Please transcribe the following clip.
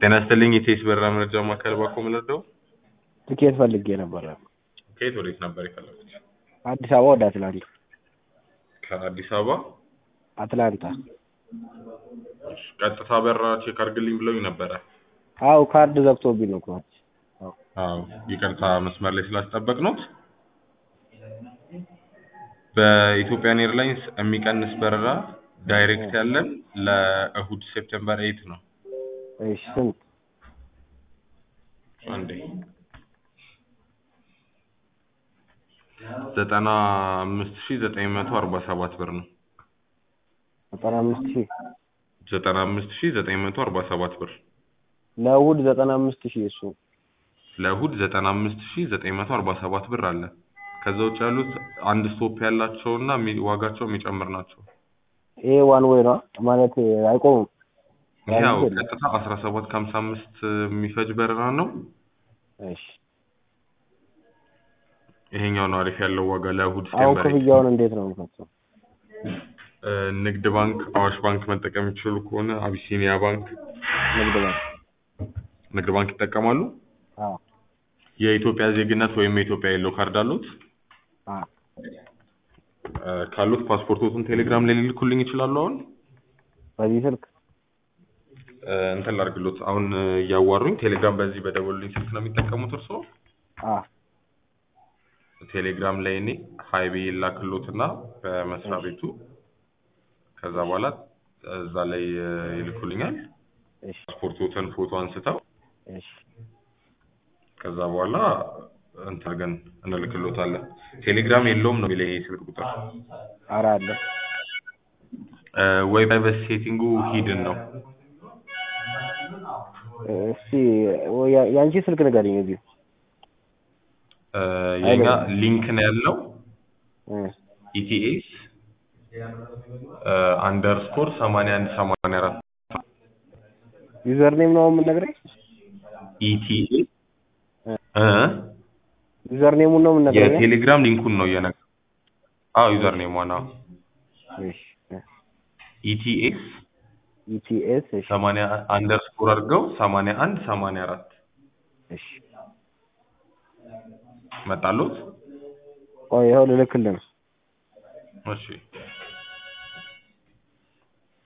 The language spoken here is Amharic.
ጤና ይስጥልኝ የቴስ በረራ መረጃ ማዕከል ባኮ ምንርደው ትኬት ፈልጌ ነበረ። ከየት ወዴት ነበር የፈለጉት? አዲስ አበባ ወደ አትላንታ። ከአዲስ አበባ አትላንታ። እሺ፣ ቀጥታ በረራ ቼክ አድርግልኝ ብለውኝ ነበረ። አው ካርድ ዘግቶብኝ ነው እኮ። አዎ ይቅርታ መስመር ላይ ስላስጠበቅነዎት። በኢትዮጵያን ኤርላይንስ የሚቀንስ በረራ ዳይሬክት ያለን ለእሁድ ሴፕቴምበር ኤይት ነው። እሺ ስንት? አንዴ ዘጠና አምስት ሺህ ዘጠኝ መቶ አርባ ሰባት ብር ነው። ዘጠና አምስት ሺህ ዘጠና አምስት ሺህ ዘጠኝ መቶ አርባ ሰባት ብር ለእሑድ ዘጠና አምስት ሺህ እሱ ለእሁድ ዘጠና አምስት ሺህ ዘጠኝ መቶ አርባ ሰባት ብር አለ። ከዛ ውጭ ያሉት አንድ ስቶፕ ያላቸውና የሚ- ዋጋቸው የሚጨምር ናቸው። ይሄ ዋን ዌይ ነው ማለት አይቆምም። ያው አይቆምም። ቀጥታ አስራ ሰባት ከሀምሳ አምስት የሚፈጅ በረራ ነው። እሺ ይሄኛው ነው አሪፍ ያለው ዋጋ ለእሁድ አሁን ሴፕቴምበር ኤይት። ክፍያውን እንዴት ነው የምፈጽመው? እ፣ ንግድ ባንክ፣ አዋሽ ባንክ መጠቀም የሚችሉ ከሆነ አቢሲኒያ ባንክ፣ ንግድ ባንክ። ንግድ ባንክ ይጠቀማሉ። አዎ የኢትዮጵያ ዜግነት ወይም የኢትዮጵያ የሎ ካርድ አሉት? አዎ እ፣ ካሉት ፓስፖርቶቱን ቴሌግራም ላይ ሊልኩልኝ ይችላሉ። አሁን በዚህ ስልክ እ፣ እንትን ላድርግሎት። አሁን እ፣ እያዋሩኝ ቴሌግራም በዚህ በደወሉልኝ ስልክ ነው የሚጠቀሙት እርስዎ? አዎ ቴሌግራም ላይ እኔ ሀይ ብዬ ላክሎትና በመስሪያ ቤቱ ከዛ በኋላ እዛ ላይ እ፣ ይልኩልኛል። እሺ ፓስፖርቶትን ፎቶ አንስተው እሺ ከዛ በኋላ እንትን አድርገን እንልክሎታለን። ቴሌግራም የለውም ነው የሚለኝ ይሄ ስልክ ቁጥር ኧረ አለ እ፣ ወይ ፕራይቬት ሴቲንጉ ሂድን ነው እስቲ ወይ ያ- ያንቺ ስልክ ንገሪኝ እዚሁ እ፣ የኛ ሊንክ ነው ያለው እ ኢቲኤስ አንደርስኮር ሰማንያ አንድ ሰማንያ አራት ዩዘር ኔም ነው የምንነግረኝ ኢቲኤስ እ ዩዘር ኔሙን ነው የምንነግረኝ የቴሌግራም ሊንኩን ነው እየነገ አዎ ዩዘር ኔም ዋና እሺ ኢቲኤስ ኢቲኤስ እሺ ሰማንያ አንደርስኮር አድርገው ሰማንያ አንድ ሰማንያ አራት እሺ መጣሎት ቆይ ይኸው ልልክልህ ነው እሺ